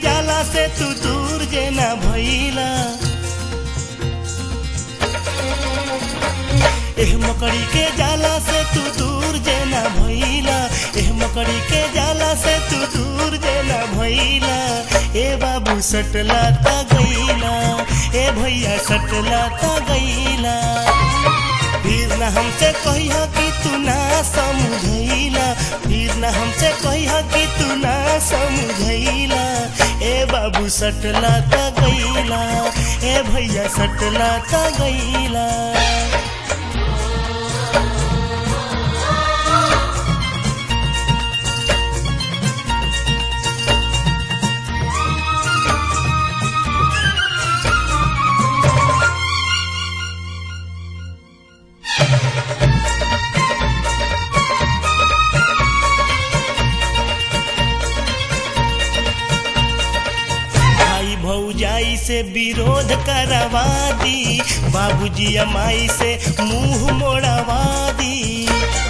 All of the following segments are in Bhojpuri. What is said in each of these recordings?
जाला से तू दूर जे ना भइला एह मकड़ी के जाला से तू दूर जे ना भइला एह मकड़ी के जाला से तू दूर जे ना भइला ए बाबू सटला ता गइला ए भैया सटला ता गइला फिर न हमसे कहिया कि तू ना समझैला फिर न हमसे कहिया कि तू ना समझैला ए बाबू सटला ता गइला ए भैया सटला ता गइला भाई भौजाई से विरोध करवा दी बाबूजी अमाई से मुंह मोड़वा दी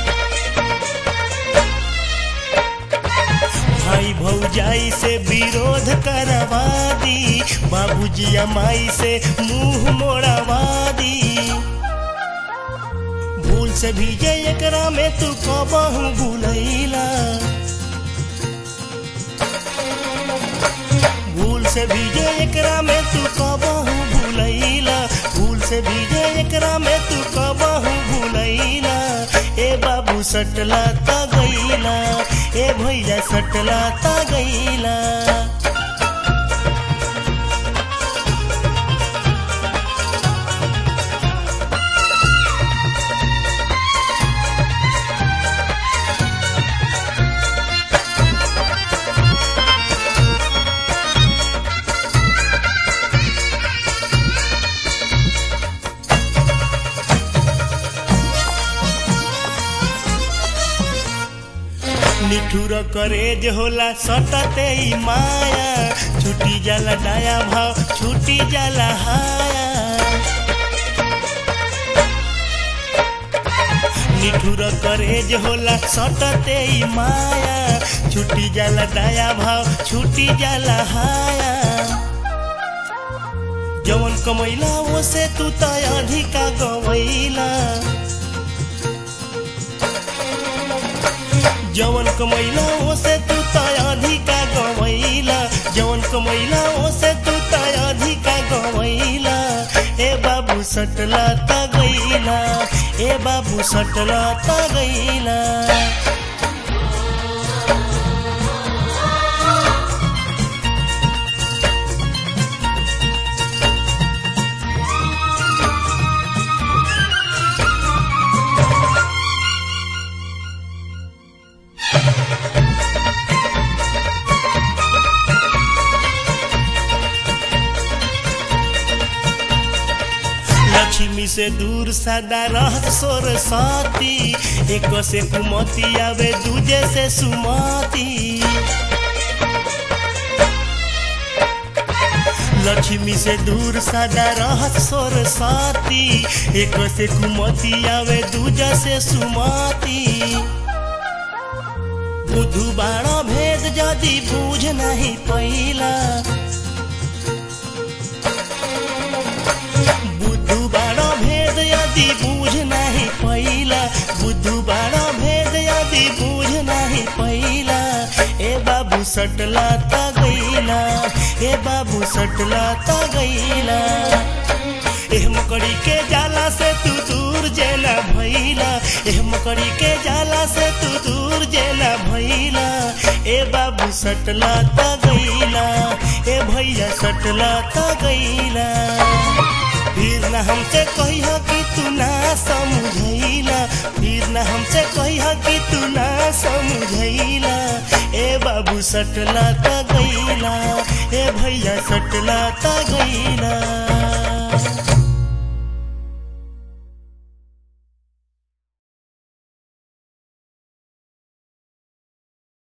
भाई भौजाई से विरोध करवा दी बाबूजी अमाई से मुंह मोड़वा दी भूल से भी जे एकरा में तू कबहू भूलैला भूल से भीजे एकरा में तू कबहू भूलैला भूल से भीजे एकरा में तू कबहू भूलैला ए बाबू सटला ता गईला ए भैया सटला ता गईला निठुर करेज होला सटते ही माया छुटी जाला डाया भाव छुटी जाला हाया निठुर करेज होला सटते ही माया छुटी जाला डाया भाव छुटी जाला हाया जवन कमैला वो से तू त अधिका गवैला जवन कमैला ओसे तू त अधिका गवैला जवन कमैला ओसे तू त अधिका गवैला ए बाबू सटला त गईला ए बाबू सटला त गईला लक्ष्मी से दूर सदा रहत सोर साती एक से कुमती आवे दूजे से सुमती लक्ष्मी से दूर सदा रहत सोर साती एक से कुमती आवे दूजा से सुमती बुधु बाणा भेद जदि बूझ नहीं पैला बुद्धू बाड़ा भेद यदि बूझ नहीं पैला बुद्धू बाड़ा भेद यदि बूझ नहीं पैला ए बाबू सटला ता गईला ए बाबू सटला ता गईला एह मकड़ी के जाला से तू दूर जेला भैला एह मकड़ी के जाला से तू दूर जेला भैला ए बाबू सटला ता गईला ए भैया सटला ता गईला फिर न हमसे कहिया कि तू ना समझैला फिर न हमसे कहिया कि तू ना समझैला ए बाबू सटला ता गईला ए भैया सटला ता गईला